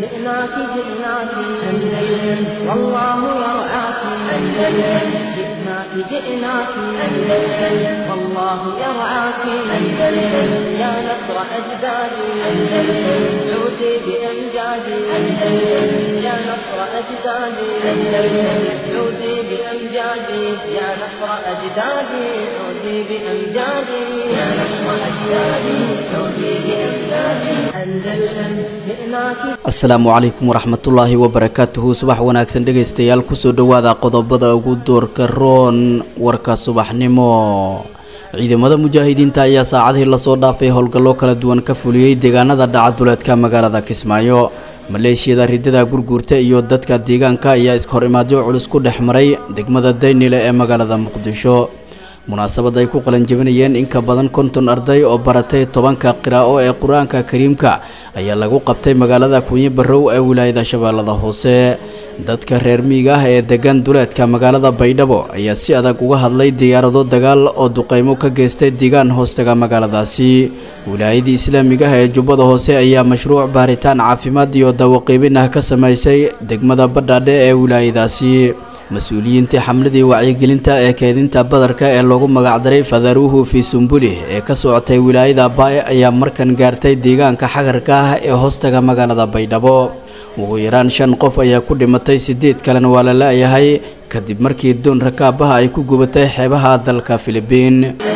جئناك جئناك أندلس والله يرعاك أندلس جئناك جئناك أندلس والله يرعاك أندلس يا نصر أجدادي أندلس عودي بأمجادي أندلس يا نصر أجدادي أندلس عودي بأمجادي يا نصر أجدادي عودي بأمجادي يا نصر أجدادي عودي بأمجادي أندلس جئناك asalaamu calaykum waraxmatullaahi wabarakaatuhu subax wanaagsan dhegaystayaal kusoo dhowaada qodobada ugu doorka roon warka subaxnimo ciidamada mujaahidiinta ayaa saacadihii lasoo dhaafay howlgallo kala duwan ka fuliyey deegaanada dhacaduleedka magaalada kismaayo maleeshiyada ridada gurguurta iyo dadka deegaanka ayaa iskahorimaadyo culus ku dhex maray degmada daynile ee magaalada muqdisho munaasabad ay ku qalanjabinayeen in ka badan konton arday oo baratay tobanka qiraa'o ee qur-aanka kariimka ayaa lagu qabtay magaalada kunyi barrow ee wilaayada shabeellada hoose dadka reer miiga ah ee degan duleedka magaalada baydhabo ayaa si adag uga hadlay diyaarado dagaal oo duqeymo ka geystay deegaan hoostaga magaaladaasi wilaayadii islaamiga ah ee jubbada hoose ayaa mashruuc baaritaan caafimaad iyo dawaqiibin ah ka samaysay degmada badhaadhe ee wilaayadaasi mas-uuliyiintii xamladii wacyigelinta ee keedinta badarka ee loogu magacdaray fadaruuhu fii sumbuli ee ka socotay wilaayada baay ayaa markan gaartay deegaanka xagarka ah ee hoostaga magaalada baydhabo ugu yaraan shan qof ayaa ku dhimatay sideed kalena waa la la-yahay kadib markii doon rakaabaha ay ku gubatay xeebaha dalka filibiin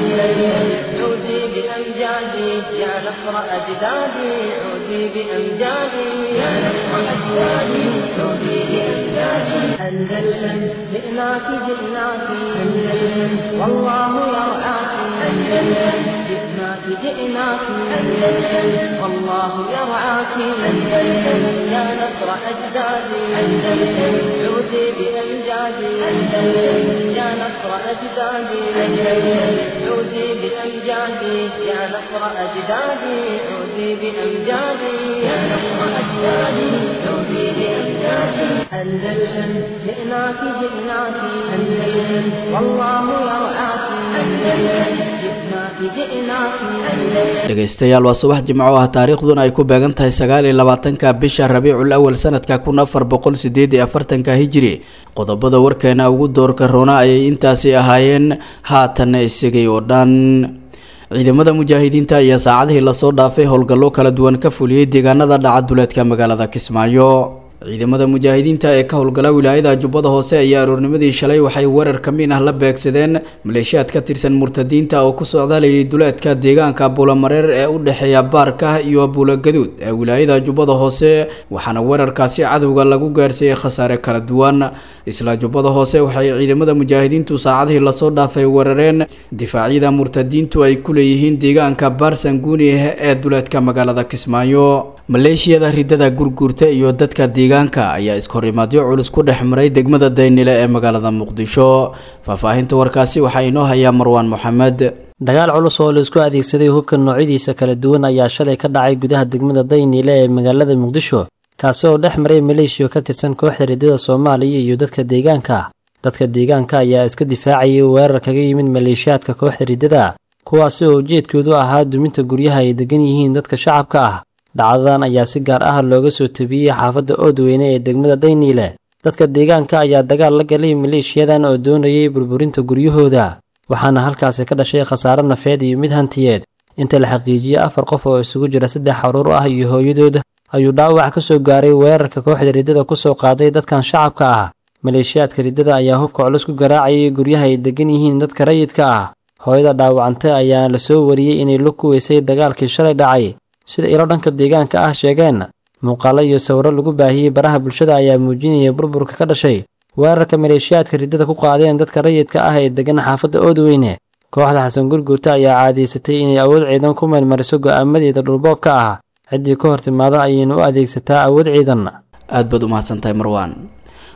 عودي بأمجادي يا نصر أجدادي عودي بأمجادي يا نصر أجدادي عودي بأمجادي أندلس جئناك جئناك أندلس والله يرعاك أندلس جئناك جئناك أندلس والله يرعاك أندلس يا نصر أجدادي أندلس عودي بأمجادي أندلس يا نصر أجدادي أندلس عودي بأمجادي يا نصر أجدادي عودي بأمجادي يا نصر أجدادي عودي بأمجادي أندلس جئناك جئناك أندلس والله يرعاك أندلس جئناك جئناك أندلس dhegaystayaal waa subax jimco ah taariikhduna ay ku beegan tahay sagaal iyo labaatanka bisha rabiicul awal sanadka kun afar boqol sideed iyo afartanka hijiri qodobada warkeena ugu doorka roona ayay intaasi ahaayeen haatanna isagay oo dhan ciidamada mujaahidiinta ayaa saacadihii lasoo dhaafay howlgallo kala duwan ka fuliyey deegaanada dhacaduleedka magaalada kismaayo ciidamada mujaahidiinta ee ka howlgala wilaayada jubbada hoose ayaa aroornimadii shalay waxay weerar kamiin ah la beegsadeen maleeshiyaad ka tirsan murtadiinta oo ku socdaalayay duleedka deegaanka buulamareer ee u dhexeeya baarka iyo buulagaduud ee wilaayada jubbada hoose waxaana weerarkaasi cadowga lagu gaarsiiyey khasaare kala duwan isla jubbada hoose waxay ciidamada mujaahidiintu saacadihii lasoo dhaafay weerareen difaacyada murtadiintu ay ku leeyihiin deegaanka baarsanguuni ee duleedka magaalada kismaayo maleeshiyada ridada gurguurta iyo dadka deegaanka ayaa iskahorimaadyo culus ku dhex maray degmada daynile ee magaalada muqdisho faahfaahinta warkaasi waxaa inoo hayaa marwaan moxamed dagaal culus oo la isku adeegsaday hubka noocyadiisa kala duwan ayaa shalay ka dhacay gudaha degmada dayniile ee magaalada muqdisho kaasi oo dhex maray maleeshiya ka tirsan kooxda ridada soomaaliya iyo dadka deegaanka dadka deegaanka ayaa iska difaacayay weerar kaga yimid maleeshiyaadka kooxda ridada kuwaasi oo ujeedkoodu ahaa duminta guryaha ay degan yihiin dadka shacabka ah dhacdadan ayaa si gaar ah looga soo tabiyey xaafadda oodweyne ee degmada dayniile dadka deegaanka ayaa dagaal la galay maleeshiyadan oo doonayay burburinta guryahooda waxaana halkaasi ka dhashay khasaare nafeed iyo mid hantiyeed inta la xaqiijiyey afar qof oo isugu jira saddex caruur ah iyo hooyadood ayuu dhaawac ka soo gaaray weerarka kooxda riddada ku soo qaaday dadkan shacabka ah maleeshiyaadka riddada ayaa hubka culus ku garaacayay guryaha ay degan yihiin dadka rayidka ah hooyada dhaawacantay ayaa la soo wariyey inay lug ku weysay dagaalkii shalay dhacay sida ilo dhanka deegaanka ah sheegeen muuqaalo iyo sawiro lagu baahiyey baraha bulshada ayaa muujinaya burburka ka dhashay weerarka maleeshiyaadka riddada ku qaadeen dadka rayidka ah ee degan xaafadda oodweyne kooxda xasan gurguurta ayaa caadaysatay inay awood ciidan ku meelmariso go'aamadeeda dhulboobka ah ciddii ka hor timaada ayayna u adeegsataa awood ciidan aad baad u mahadsantahay marwaan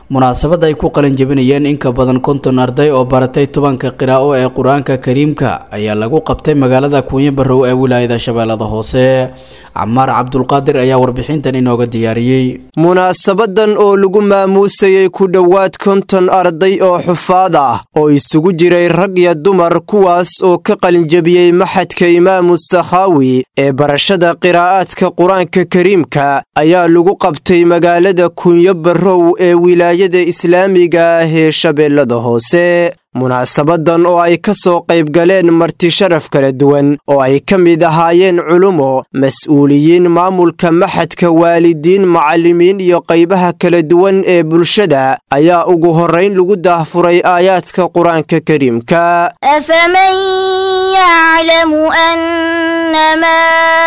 munaasabad ay ku qalin jebinayeen in ka badan konton arday oo baratay tobanka qiraa'o ee qur-aanka kariimka ayaa lagu qabtay magaalada kuunyo barrow ee wilaayada shabeellada hoose camaar cabdulqaadir ayaa warbixintan inooga diyaariyey munaasabadan oo lagu maamuusayey ku dhowaad konton arday oo xufaad ah oo isugu jiray rag iyo dumar kuwaas oo ka qalinjebiyey maxadka imaamu sakhaawi ee barashada qiraa'aadka qur-aanka kariimka ayaa lagu qabtay magaalada kunyo barrow ee wilaayada islaamiga ah ee shabeellada hoose munaasabadan oo ay ka soo qayb galeen marti sharaf kala duwan oo ay ka mid ahaayeen culumo mas-uuliyiin maamulka maxadka waalidiin macallimiin iyo qaybaha kala duwan ee bulshada ayaa ugu horrayn lagu daahfuray aayaadka qur-aanka kariimka أفمن يعلم أنما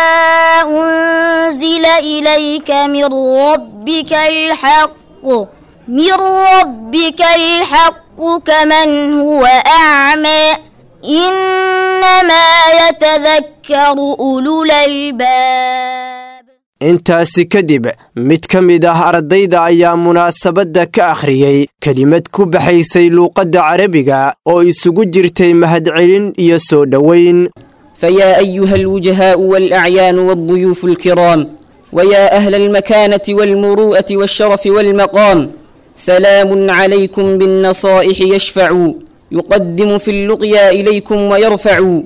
أنزل إليك من ربك الحق من ربك الحق كمن هو أعمى إنما يتذكر أولو الألباب intaasi kadib mid ka mid ah ardayda ayaa munaasabadda ka akhriyey kelimad ku baxaysay luuqadda carabiga oo isugu jirtay mahadcelin iyo soo dhoweyn فيا أيها الوجهاء والأعيان والضيوف الكرام ويا أهل المكانة والمروءة والشرف والمقام سلام عليكم بالنصائح يشفع يقدم في اللقيا إليكم ويرفع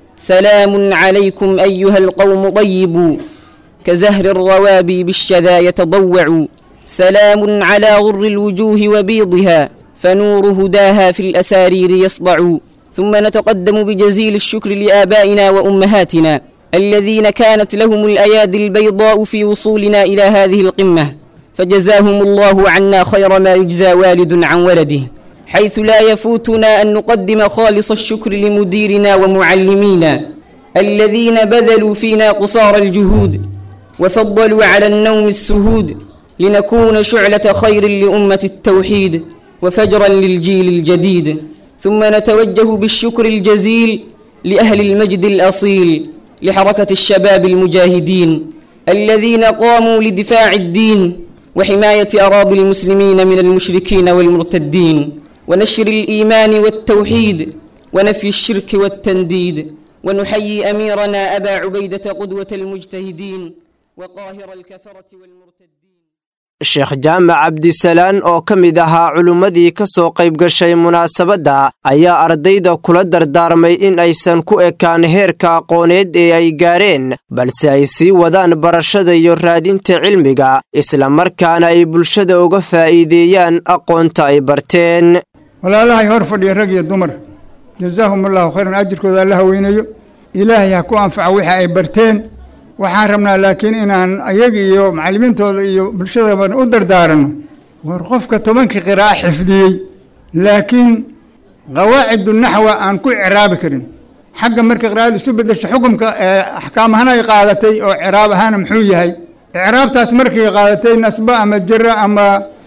سلام عليكم أيها القوم طيب كزهر الروابي بالشذا يتضوع سلام على غر الوجوه وبيضها فنور هداها في الأسارير يصدع ثم نتقدم بجزيل الشكر لآبائنا وأمهاتنا الذين كانت لهم الأيادي البيضاء في وصولنا إلى هذه القمة فجزاهم الله عنا خير ما يجزى والد عن ولده حيث لا يفوتنا أن نقدم خالص الشكر لمديرنا ومعلمينا الذين بذلوا فينا قصار الجهود وفضلوا على النوم السهود لنكون شعلة خير لأمة التوحيد وفجرا للجيل الجديد ثم نتوجه بالشكر الجزيل لأهل المجد الأصيل لحركة الشباب المجاهدين الذين قاموا لدفاع الدين وحماية أراضي المسلمين من المشركين والمرتدين ونشر الإيمان والتوحيد ونفي الشرك والتنديد ونحيي أميرنا أبا عبيدة قدوة المجتهدين وقاهر الكفرة والمرتدين sheekh jaamac cabdisalaan oo ka mid ahaa culimmadii ka soo qayb gashay munaasabadda ayaa ardayda kula dardaarmay in aysan ku ekaan heerka aqooneed ee ay gaareen balse ay sii wadaan barashada iyo raadinta cilmiga islamarkaana ay bulshada uga faa'iideeyaan aqoonta ay barteen walaalahay hor fadhiya rag iyo dumar jasaahumullahu khayran ajirkooda alla haweynayo ilaahay ha ku anfaco wixii ay barteen waxaan rabnaa laakiin inaan ayaga iyo macallimiintooda iyo bulshadaban u dardaaranno war qofka tobankii qiraa'a xifdiyey laakiin qawaacidu naxwa aan ku icraabi karin xagga marka qiraa'ada isu bedesho xukumka ee axkaam ahaan ay qaadatay oo icraab ahaana muxuu yahay icraabtaas markay qaadatay nasba ama jira ama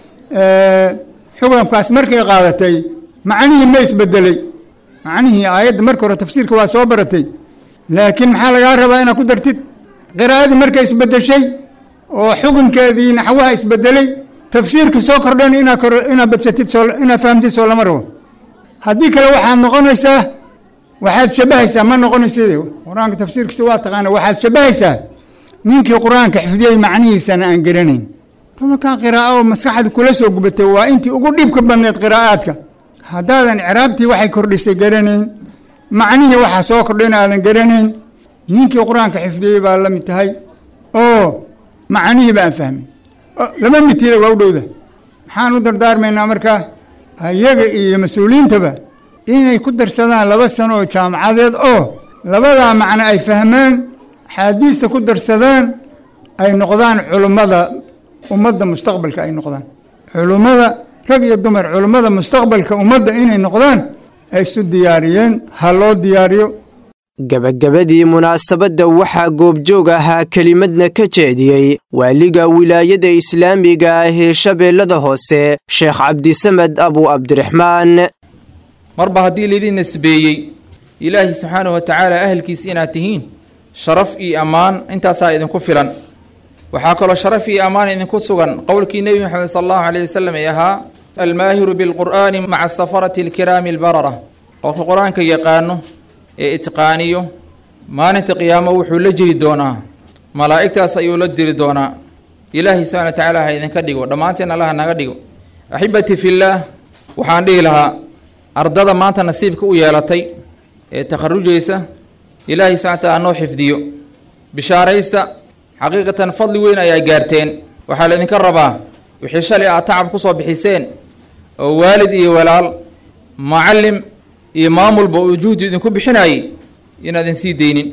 xukumkaas markay qaadatay macnihii ma isbedelay macnihii aayadda marka hore tafsiirka waa soo baratay laakiin maxaa lagaa rabaa inaad ku dartid qiraa'adii markay isbedeshay oo xukunkeedii naxwaha isbedelay tafsiirkii soo kordhan inaad badsatid inaad fahamtid soo lama rabo haddii kale waxaad noqonaysaa waxaad shabahaysaa ma noqonaysid qur-aanka tafsiirkiisa waa taqaana waxaad shabahaysaa ninkii qur-aanka xifdiyey macnihiisana aan garanayn tobankan qiraa'o oo maskaxda kula soo gubatay waa intii ugu dhibka badneed qiraa'aadka haddaadan icraabtii waxay kordhisay garanayn macnihii waxaa soo kordhayna aadan garanayn ninkii qur-aanka xifdiyey baa la mid tahay oo macnihii baan fahmay laba midtida waa u dhowda maxaan u dardaarmaynaa markaa ayaga iyo mas-uuliyiintaba inay ku darsadaan laba sano oo jaamacadeed oo labadaa macno ay fahmaan axaadiista ku darsadaan ay noqdaan culummada ummadda mustaqbalka ay noqdaan culummada rag iyo dumar culummada mustaqbalka ummadda inay noqdaan ay isu diyaariyeen ha loo diyaariyo gebagabadii munaasabadda waxaa goobjoog ahaa kelimadna ka jeediyey waaliga wilaayada islaamiga ah ee shabeellada hoose sheekh cabdisamed abu cabdiraxmaan marba haddii laydin nisbeeyey ilaahi subxaanahu wa tacaala ahalkiis inaad tihiin sharaf iyo ammaan intaasaa idinku filan waxaa kaloo sharaf iyo ammaan idinku sugan qowlkii nebi moxamed sala allahu caleyh wasalam ee ahaa almaahiru bilqur'aani maca safarati alkiraami albarara qofka qur-aanka yaqaano ee itqaaniyo maalinta qiyaamo wuxuu la jiri doonaa malaa'igtaas ayuu la diri doonaa ilaahay subxana wa tacaala ha idinka dhigo dhammaanteen allaha naga dhigo axibbatii fillaah waxaan dhihi lahaa ardada maanta nasiibka u yeelatay ee takharujaysa ilaahay subxana wa taala noo xifdiyo bishaaraysta xaqiiqatan fadli weyn ayaa gaarteen waxaa laydinka rabaa wixii shalay aad tacab ku soo bixiseen oo waalid iyo walaal macallim iyo maamulba uu juhdi idinku bixinayay inaadin sii deynin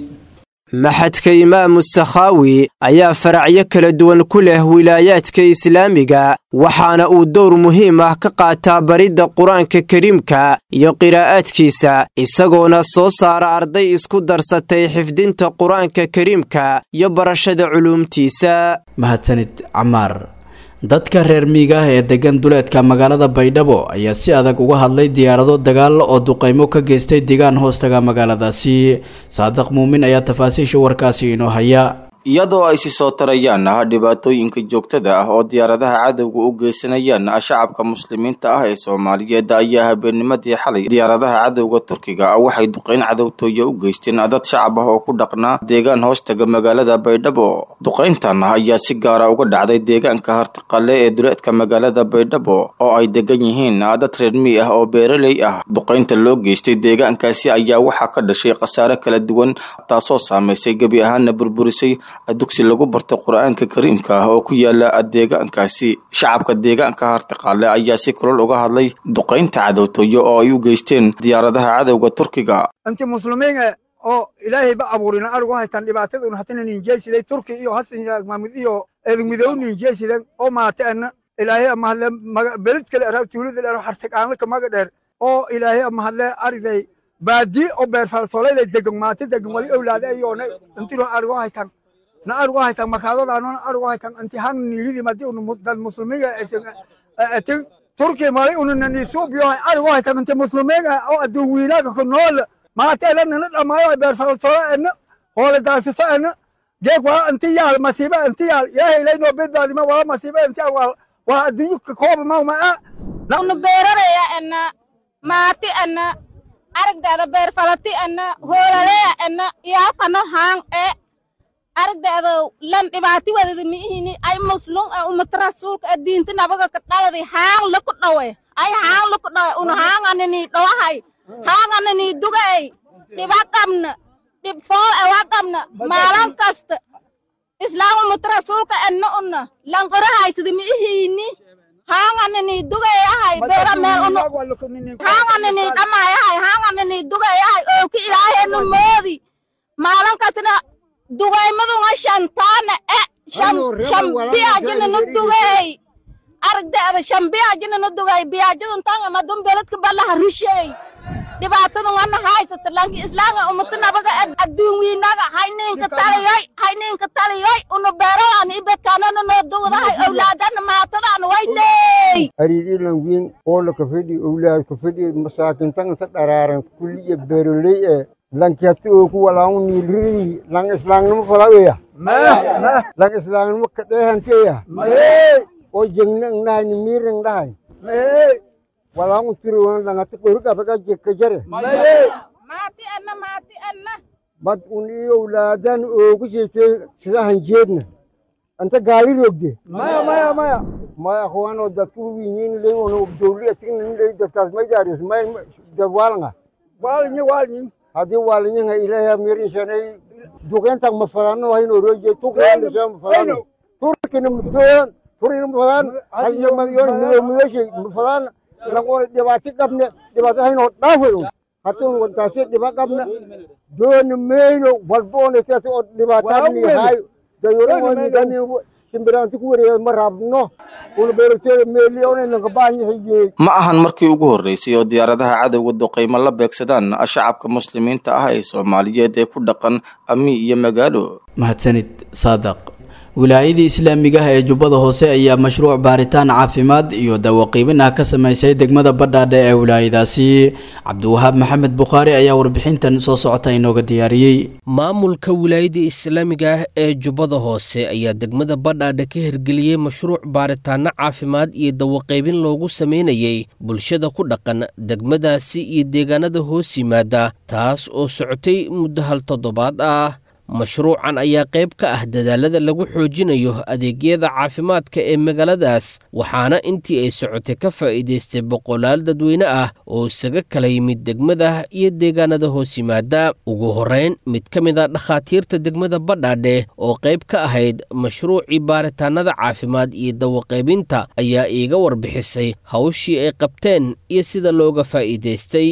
maxadka imaamu sakhaawi ayaa faracyo kala duwan ku leh wilaayaadka islaamiga waxaana uu dowr muhiim ah ka qaataa baridda qur-aanka kariimka iyo qiraa'aadkiisa isagoona soo saara arday isku darsatay xifdinta qur-aanka kariimka iyo barashada culuumtiisa mahadsanid camaar dadka reer miiga ah ee degan duleedka magaalada baydhabo ayaa si adag uga hadlay diyaarado dagaal oo duqaymo ka geystay deegaan hoostaga magaaladaasi saadiq muumin ayaa tafaasiisha warkaasi inoo haya iyadoo ay si soo tarayaan ah dhibaatooyinka joogtada ah oo diyaaradaha cadowga u geysanayaan shacabka muslimiinta ah ee soomaaliyeed ayaa habeennimadii xalay diyaaradaha cadowga turkiga waxay duqeyn cadowtooya u geysteen dad shacab ah oo ku dhaqnaa deegaan hoostaga magaalada baydhabo duqeyntan ayaa si gaara uga dhacday deegaanka hartiqale ee duleedka magaalada baydhabo oo ay degan yihiin dad reer mii ah oo beeraley ah duqeynta loo geystay deegaankaasi ayaa waxaa ka dhashay khasaare kala duwan taasoo saamaysay gebi ahaana burburisay dugsi lagu bartay qur-aanka kariimka ah oo ku yaala deegaankaasi shacabka deegaanka hartiqaale ayaa si kulol uga hadlay duqaynta cadowtooyo oo ay u geysteen diyaaradaha cadowga turkiga inti muslimiin oo ilaahay ba abuurina arigu haytaan dhibaataduna hatana ninjeysiday turki iyo hasan maamud iyo eedmidow ninjeysidan oo maataana ilaahay ama hadle beled kale araa tuulada dheer hartiqaanlaka maga dheer oo ilaahay ama hadle ariday baadi oo beerfalsooleyla degan maata degan wali owlaade ayoona intino arigu haytaan na arigu haytaan makaadadaanona arigu haytaan inti han niilidi madi unu dad muslimiga atin turki mali ununa nisuubiyohay arigu haytaan inti muslimiga oo adduun wiinaaga ku nool maata ela nina dhamaayo beerfalsoola ena hoole daasito ena geeg waa inti yaal masiiba inti yaal ilaahay ilaynoo bedbaadima waa masiiba inti yaal waa adduunyo ka kooba mawma a unu beeraraya ena maati ena aragdeeda beerfalati ena hoolaleya ena iyaalkano haang e aragdeeda lan dhibaati wadada miihini ay muslum e umata rasuulka e diinta nabaga ka dhaladi haang laku dhawe ay haang laku dhawe unu haanganini dhawahay haanganini dugay dhiba qabna dhib fool e wa qabna maalan kasta islaam umata rasuulka enna una lanqorahaysada miihini haanganini dugayahay beera meel unu haanganini dhamayahay haanganini dugayahay ooki ilaahenu moodi maalan kastina dugaymadunga shantaana e shambiyajinanu dugay aragdeeda shambiyajinanu dugay biyajidun tanga madun beledka balaha rishey dhibaatadan wana haysata lanki islaamga umata nabaga adduun wiinaga hayninka taliyoy hayninka taliyoy unu beeradan ibedkaanana noo dugdahay owlaadana maatadana wayney ariirilan wiin oola ka fedhi owlaad ka fedhi masaakintan sa dharaaran kulliya beeroley ee lankiyati oo ku walaanu niilririi lang islaangnimo falaweya lang islaangnimo kadheehanteya oo jengna ngnahay ni miirang dhahay walaanu tiriwan langati qorigabaka jekka jare maati anna maati anna bad un iyo owlaadan oogu jeetay sidahan jeedna anta gaali rogde maya maya maya maya akhwaanoo dadku winyin ley ono dowli atignin ley dadkaas may jaaris may dad waalanga waalinyi waalinyi haddii waalinyaha ilaahay mirishanay duqeyntan ma fadano hayno roje tukreendisha ma fadano turkina mudoon turina ma fadaan hayamadiyon midoomiyoshi ma fadaan langor dhibaati qabne dhibaato hayno dhaafeyo hatin wantaasi dhiba qabne dooni meyno walboonetati oo dhibaataani hayo dayorani shimbiraanti ku wareega ma rabno una beerteeda meeliyoonaynaga baahanyahay ma ahan markii ugu horreysay oo diyaaradaha cadowga duqaymo la beegsadaan shacabka muslimiinta ah ee soomaaliyeed ee ku dhaqan ami iyo magaalo mahadsanid saadaq wilaayadii islaamiga ah ee jubbada hoose ayaa mashruuc baaritaan caafimaad iyo dawaqiibin ah ka sameysay degmada badhaadhe ee wilaayadaasi cabdiwahaab maxamed bukhaari ayaa warbixintan soo socota inooga diyaariyey maamulka wilaayada islaamiga ah ee jubbada hoose ayaa degmada badhaadhe ka hirgeliyey mashruuc baaritaano caafimaad iyo dawaqaybin loogu sameynayay bulshada ku dhaqan degmadaasi iyo deegaanada hoos yimaada taas oo socotay muddo hal toddobaad ah mashruucan ayaa qayb ka ah dadaalada lagu xoojinayo adeegyada caafimaadka ee magaaladaas waxaana intii ay socotay ka faa'iidaystay boqolaal dadweyne ah oo isaga kala yimid degmada iyo deegaanada hoos yimaada ugu horrayn mid ka mid a dhakhaatiirta degmada badhaadhe oo qayb ka ahayd mashruucii baaritaanada caafimaad iyo dawaqaybinta ayaa iiga warbixisay hawshii ay qabteen iyo sida looga faa'iidaystay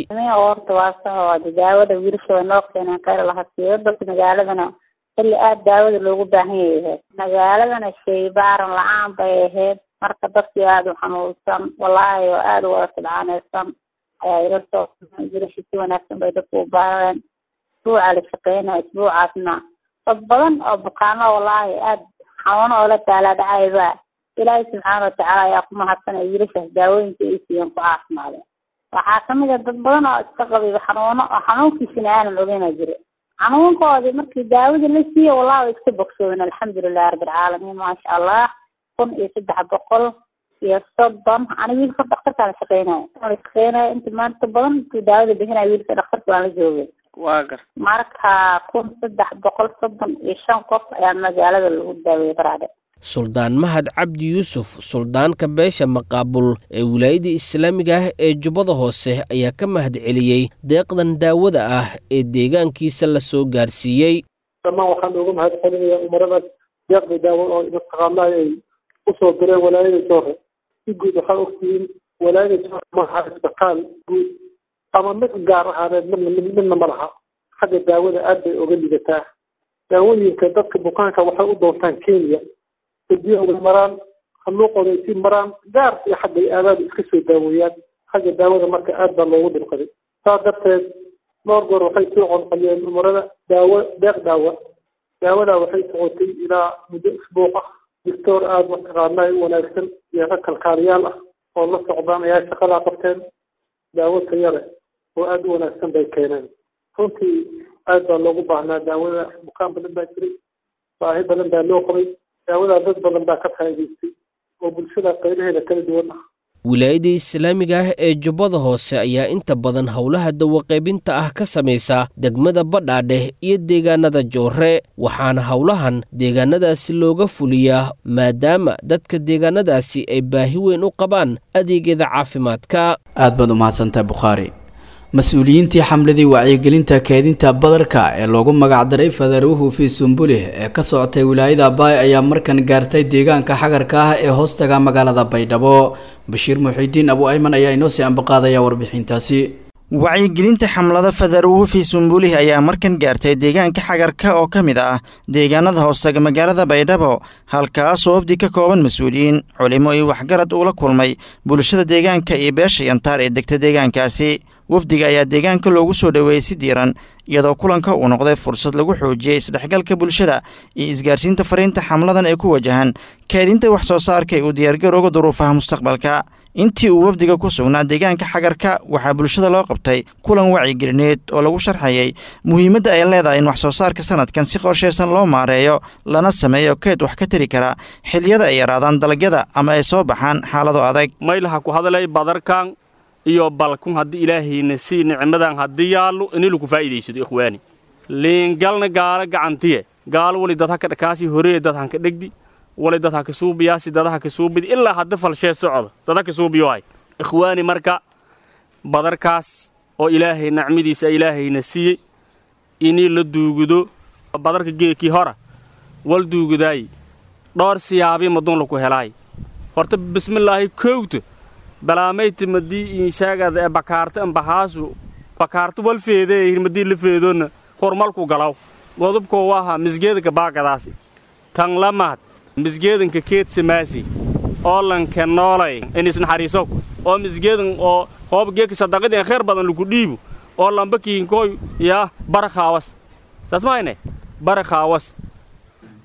xilli aada daawada loogu baahan yahay magaaladana shay baaran la-aan bay ahayd marka dadkii aada u xanuunsan wallaahi oo aada u wada sidcaanaysan ayaa ila soo jirashi si wanaagsan bay dadku u baareen isbuuca la shaqeynaya isbuucaasna dad badan oo bukaano wallaahi aada xanuuno oo la taalaadhacayba ilaahay subxaana watacaala ayaa ku mahadsanaya wiilashaas daawooyinka ay siiyeen ku caafimaadeen waxaa kamid a dad badan oo iska qabiba xanuuno oo xanuunkiisina aanan ogeyna jira xanuunkoodii markii daawada la siiye wallahi way iska bogsoodeen alxamdulilahi rabbilcaalamiin maasha allah kun iyo saddex boqol iyo soddon ani wiilka dhakhtarkaan la shaqeynaya la shaqeynaya inta maanta badan intuu daawada bixinaya wiilka dhakhtarka waan la joogay waa gar marka kun saddex boqol soddon iyo shan qof ayaa magaalada lagu daaweeyey baraade suldaan mahad cabdi yuusuf suldaanka beesha maqaabul ee wilaayada islaamiga ah ee jubbada hoose ayaa ka mahad celiyey deeqdan daawada ah ee deegaankiisa la soo gaarsiiyey dhammaan waxaan uga mahad celinayaa umaradaas deeqda daawada oo mataqaanaa ay usoo direen walaayada joore si guud waxaa ogtihiin walaayada joore maaha isbitaal guud ama mid gaar ahaaneed midna midna ma laha xagga daawada aad bay oga lidataa daawooyinka dadka bukaanka waxay u doontaan kenya biyahooda maraan haluuqooda ay sii maraan gaar iyo xagga ay aadaada iska soo daaweeyaan xagga daawada marka aad baa loogu dhibqaday saas darteed dhowr goor waxay soo qonqaliyeen umarada daawo deeq daawa daawadaa waxay socotay ilaa muddo isbuuq ah doctor aada mataqaanaa u wanaagsan iyo rag kalkaaliyaal ah oo la socdaan ayaa shaqadaa qabteen daawo taya leh oo aada u wanaagsan bay keeneen runtii aad baa loogu baahnaa daawada bukaan badan baa jiray baahi badan baa loo qabay daawadaa dad badan baa ka faa'iidaystay oo bulshada qaybaheeda kala duwan ah wilaayada islaamiga ah ee jubbada hoose ayaa inta badan howlaha dawaqaybinta ah ka samaysa degmada badhaadheh iyo deegaanada joore waxaana howlahan deegaanadaasi looga fuliyaa maadaama dadka deegaanadaasi ay baahi weyn u qabaan adeegyada caafimaadka aad baad u mahadsantahay bukhaari mas-uuliyiintii xamladii wacyigelinta keedinta badarka ee loogu magacdaray fadaruuhu fii sumbulih ee ka socotay wilaayada baay ayaa markan gaartay deegaanka xagarka ah ee hoostaga magaalada baydhabo bashiir muxiidiin abu ayman ayaa inoo sii ambaqaadaya warbixintaasi wacyigelinta xamlada fadaruuhu fii sumbulih ayaa markan gaartay deegaanka xagarka oo ka mid ah deegaanada hoostaga magaalada baydhabo halkaasoo wafdi ka kooban mas-uuliyiin culimo iyo waxgarad uula kulmay bulshada deegaanka iyo beesha yantaar ee degta deegaankaasi wafdiga ayaa deegaanka loogu soo dhoweeyey si diiran iyadoo kulanka uu noqday fursad lagu xoojiyey isdhexgalka bulshada iyo isgaarsiinta fariinta xamladan ee ku wajahan kaedinta wax soo saarka ee uu diyaargarooga duruufaha mustaqbalka intii uu wafdiga ku sugnaa deegaanka xagarka waxaa bulshada loo qabtay kulan wacigelineed oo lagu sharxayay muhiimadda ay leedahay in wax soo saarka sanadkan si qorshaysan loo maareeyo lana sameeyo keed wax ka tari kara xilliyada ay yaraadaan dalagyada ama ay soo baxaan xaalado adag maylaha ku hadalay badarkan iyo balkun haddii ilaahayna sii nicmadan haddii yaallo ini lagu faa'iidaysado ikhwaani liingalna gaala gacantiye gaal wali dad haka dhakaasi horee dad hanka dhegdi wali dad haka suubiyaasi dad haka suubidi ilaa hadda falshee socda dad haka suubiyohay ikhwaani marka badarkaas oo ilaahay nacmadiisa ilaahayna siiyey inii la duugudo badarka geekii hora wal duugudaay dhowr siyaabii madun laku helaay horta bismillaahi kowta balaamayta madii inshaagada ee bakaarta ambahaasu bakaarta wal feedee madii la feedona hormalku galaw godobkoo waha misgeedanka baagadaasi tan lamahad misgeedanka keed samaasi oolanka noolay inis naxariisow oo misgeedan oo hoob geeka sadaqadeen kheer badan lagu dhiibo oo lamba kiinkooy yaa barakaawas saas maayne barakaawas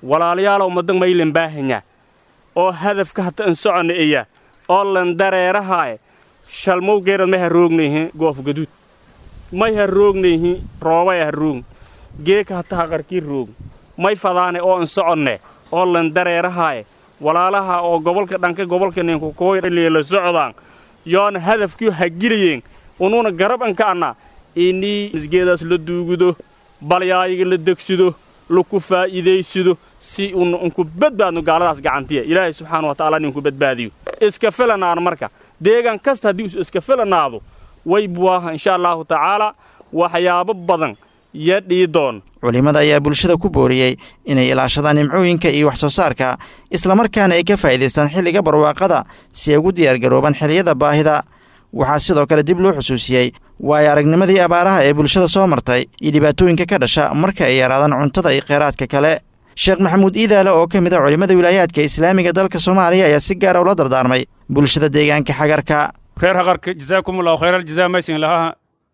walaalayaalow madan maylan baahanya oo hadafka hata an soconna iya oo lan dareerahaaye shalmowgeerad may ha roognayhi goof gaduud may ha roognayhi roobay ha roogn geeka hata haqarkii roog may fadaane oo an soconne oo lan dareerahaaye walaalaha oo gobolka dhanka gobolka ninkukooyliya la socdaan yoona hadafkii ha gilayeen unuuna garab an ka'anna inii misgeedaas la duugudo balyaayiga la degsido laku faa'iidaysido si un unku badbaadno gaaladaas gacantiya ilaahay subxaana wa tacaala ninku badbaadiyo iska filanaano marka deegaan kasta haddii us iska filanaado way buwaaha insha allaahu tacaala waxyaabo badan yo dhii doon culimmada ayaa bulshada ku booriyey inay ilaashadaan nimcooyinka iyo wax soo saarka islamarkaana ay ka faa'iidaystaan xilliga barwaaqada si ay ugu diyaargaroobaan xilliyada baahida waxaa sidoo kale dib loo xusuusiyey waayo aragnimadii abaaraha ee bulshada soo martay iyo dhibaatooyinka ka dhasha marka ay yaraadaan cuntada iyo kheyraadka kale sheekh maxamuud iidaale oo ka mid a culimmada wilaayaadka islaamiga dalka soomaaliya ayaa si gaara ula dardaarmay bulshada deegaanka xagarka reer haqarka jazaakumullahu khayral jazaa maysin lahaa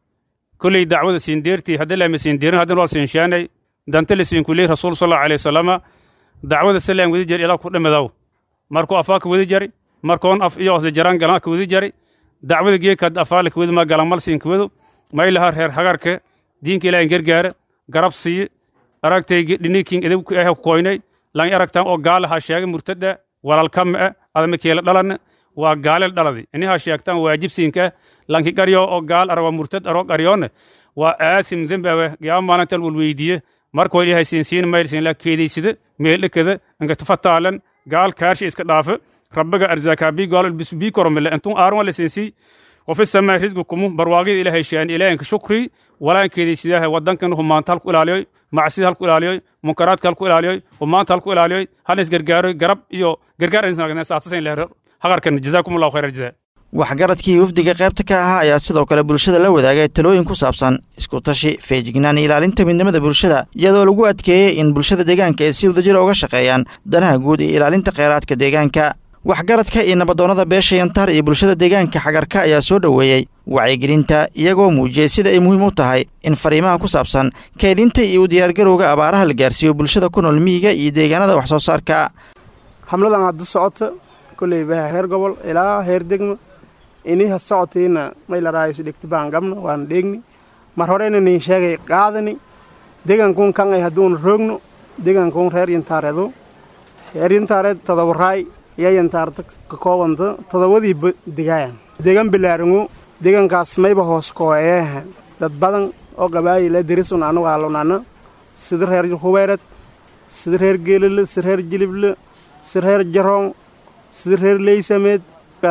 kulley dacwada siindeertii haddii laama siindeerin haddin wal siinshaanay danta la siinkuley rasuul sallallahu alayhi wasallama dacwada salaam wadi jari ilaa ku dhimidow markuu afaa ka wadi jari markoon af iyo osda jaraan galan ka wadi jari dacwada geekad afaala ka wadi ma galan mal siin ka wado may lahaa reer hagarka diinka ilaahin gargaara garab siiye aragtay dhiniikin edab ku ah koynay lan aragtaan oo gaala ha sheegay murtada walaalkama ah adama keela dhalan waa gaalel dhaladi ini ha sheegtaan waajibsiinka lanki qaryo oo gaal arawa murtad aro qaryoone waa aasim zembawe yaa maalintan wal weydiiye markoo ilaahay siinsiin maylsiin la keedaysida meeldhekada inka tafataalan gaal kaarsha iska dhaafe rabbiga arzaakaa bii gaal bii koromile intun aaron la siinsii qofi samaa risqukumu barwaaqida ilaahay sheegan ilaahinka shukri walaan keedaysidaha wadankan humaanta halku ilaaliyoy macsida halku ilaaliyoy munkaraadka halku ilaaliyoy humaanta halku ilaaliyoy hal is gargaaroy garab iyo gargaar saatasan leher haqarkan jazaakumullahu khayra jazaa waxgaradkii wafdiga qaybta ka ahaa ayaa sidoo kale bulshada la wadaagay talooyin ku saabsan isku tashi feejignaan iyo ilaalinta midnimada bulshada iyadoo lagu adkeeyey in bulshada deegaanka ay si wadajira uga shaqeeyaan danaha guud iyo ilaalinta kheyraadka deegaanka waxgaradka iyo nabadoonnada beesha yantaar iyo bulshada deegaanka xagarka ayaa soo dhoweeyey wacyigelinta iyagoo muujiyey sida ay muhiim u tahay in fariimaha ku saabsan kaydinta iyo u diyaargarowga abaaraha la gaarsiiyo bulshada ku nool miyiga iyo deegaanada wax soo saarka hamladan hadda socota kolley baha heer gobol ilaa heer degma iniha socotiina may la raayo dhegti baan gabna waana dheegni mar horeyna nin sheegay qaadani degankun kan ay hadduuna roogno degankun reer yantaareedu reer yantaareed todoba raay iyo yantaarta ka koobanta todobadii degaayan degan bilaarangu degankaas mayba hoos kooyeeha dad badan oo qabaayila derisun anagu aalunana sida reer hubeered sida reer geelile sida reer jilible sida reer jaroon sida reer leysameed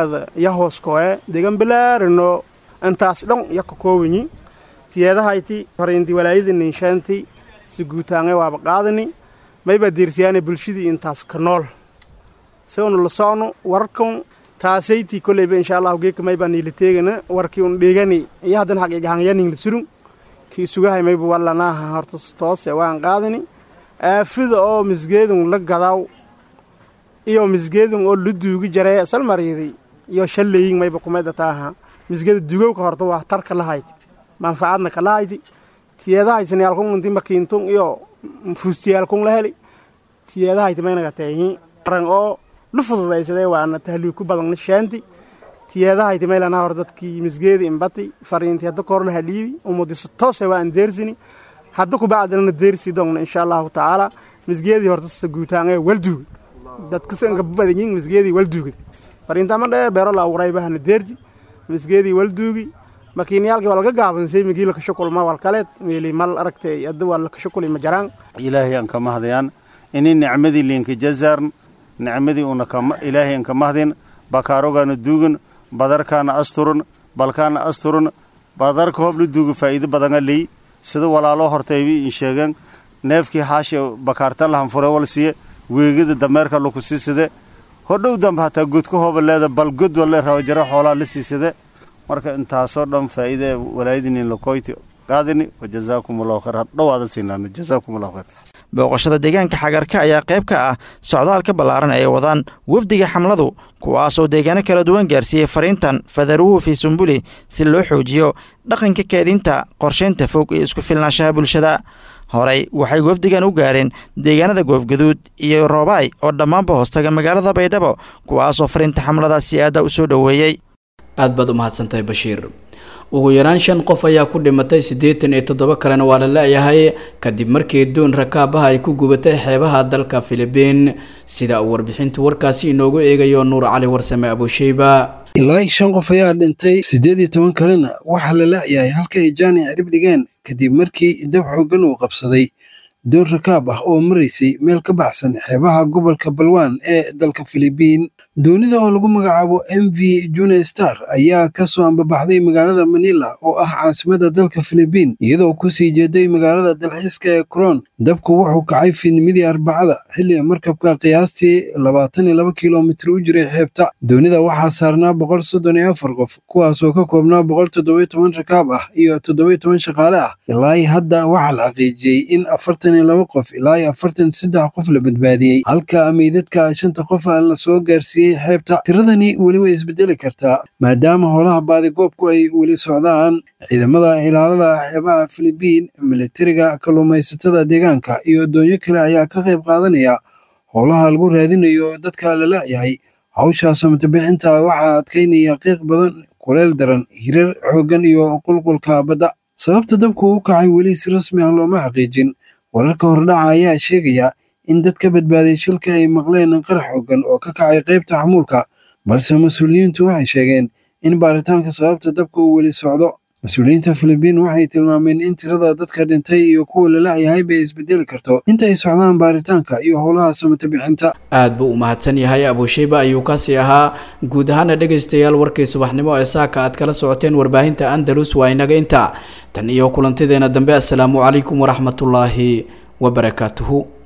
ya hoos kooye degan bilaarano intaas dhon ya ka koobanyi tiyeedahayti horeynti walaayada ninshaanti si guutaange waaba qaadani mayba deersiyaane bulshadii intaas ka nool si unu la socno warkan taasayti koleyba insha allahu geeka maybaa niila teegana warkii un dheegani iyo haddan xaqiigahanyanin la surun kii sugahay mayba wallanaaha horta toose waan qaadani aafida oo misgeedun la gadaaw iyo misgeedun oo la duugi jaree salmariiday iyo shalleyin mayba kumayda taaha misgeeda dugowka horta waa tarka lahayti manfacadna ka lahayti tiyeedahaysniyaalkun inti makiintun iyo fuustiyaalkun la heli tiyeedahayti maynaga teehi ran oo lu fududaysadee waana tahliig ku badan shaanti tiyeedahayti maylana hor dadkii misgeedi imbati fariinti hadda koor la haliibi umudiso toose waa aan deersini hadda kubacdilana deersi dongna insha allahu tacaala misgeedii horta sa guutaangee walduugi dadkasanka badanyin misgeedii walduugid fariintama dheer beero la abuuray bahana deerti misgeedii walduugi makiiniyaalkii waa laga gaabansay migii lakashukulma walkaleed meeli mal aragtay hadda waa lakashukuli ma jaraan ilaahay aan ka mahdayaan ini nicmadii liinka jazaarn nicmadii una ilaahay aan ka mahdin bakaarogaana duugin badarkaana asturun balkaana asturun badarka hoob la duugi faa'iido badanga ley sida walaalo hortaybi in sheegeen neefkii xaashi bakaartan lahan fure wal siye weegida dameerka laku siisade hodhow dambe hataa godka hooba leeda bal god walle rawajaro xoolaa la siisade marka intaasoo dhan faa'iide walaayadinin lakoyti qaadini wajazaakum allahu khayr hadhowaada siinaano jazaakum allahu khayr booqashada deegaanka xagarka ayaa qayb ka ah socdaalka ballaaran ay wadaan wafdiga xamladu kuwaasoo deegaano kala duwan gaarsiiyey fariintan fadaruhu fii sumbuli si loo xoojiyo dhaqanka keedinta qorshaynta fog iyo isku filnaanshaha bulshada horey waxay wafdigan u gaareen deegaanada goofgaduud iyo roobaay oo dhammaanba hoostaga magaalada baydhabo kuwaasoo fariinta xamladaasi aada u soo dhoweeyey aad baad u mahadsantahay bashiir ugu yaraan shan qof ayaa ku dhimatay siddeetan iyo toddoba kalena waa la la-yahay kadib markii doon rakaabaha ay ku gubatay xeebaha dalka filibiin sida uu warbixintu warkaasi inoogu eegayo nuur cali warsame abusheyba ilaa shan qof ayaa dhintay siddeed iyo toban kalena waxaa la la-yahay halka ay jaani cirib dhigeen kadib markii dab xoogan uu qabsaday doon rakaab ah oo maraysay meel ka baxsan xeebaha gobolka balwaan ee dalka filibiin doonida oo lagu magacaabo m v june star ayaa ka soo ambabaxday magaalada manila oo ah caasimada dalka filibiin iyadoo kusii jeeday magaalada dalxiiska ee coron dabku wuxuu kacay fiidnimadii arbacada xilli markabka qiyaastii labaatan iyo laba kilomitir u jiray xeebta doonida waxaa saarnaa boqol soddon iyo afar qof kuwaasoo ka koobnaa boqol toddobiyo toban rakaab ah iyo toddobiyo toban shaqaale ah ilaa hadda waxaa la xaqiijiyey in afartan iyo laba qof ilaa iyo afartan saddex qof la badbaadiyey halka meydadka shanta qof lasoo gaarsiiyey xeebta tiradani weli way isbedeli kartaa maadaama howlaha baadigoobku ay weli socdaan ciidamada ilaalada xeebaha filibiin militariga kalluumaysatada deegaanka iyo doonyo kale ayaa ka qayb qaadanaya howlaha lagu raadinayo dadka la la-yahay hawsha samatabixinta waxaa adkaynaya qiiq badan kuleel daran hirar xooggan iyo qulqulka badda sababta dabku u kacay weli si rasmi ah looma xaqiijin wararka hordhaca ayaa sheegaya in dad ka badbaaday shilka ay maqleen qarax xoogan oo ka kacay qaybta xamuulka balse mas-uuliyiintu waxay sheegeen in baaritaanka sababta dabka uu weli socdo mas-uuliyiinta filibiin waxay tilmaameen in tirada dadka dhintay iyo kuwa la la-yahay bay isbedeli karto inta ay socdaan baaritaanka iyo howlaha samata bixinta aad buu u mahadsan yahay abuusheyba ayuu kaasii ahaa guud ahaana dhegaystayaal warkii subaxnimo ee saaka aad kala socoteen warbaahinta andalus waa inaga inta tan iyo kulantideena dambe assalaamu calaykum waraxmatullaahi wabarakaatuhu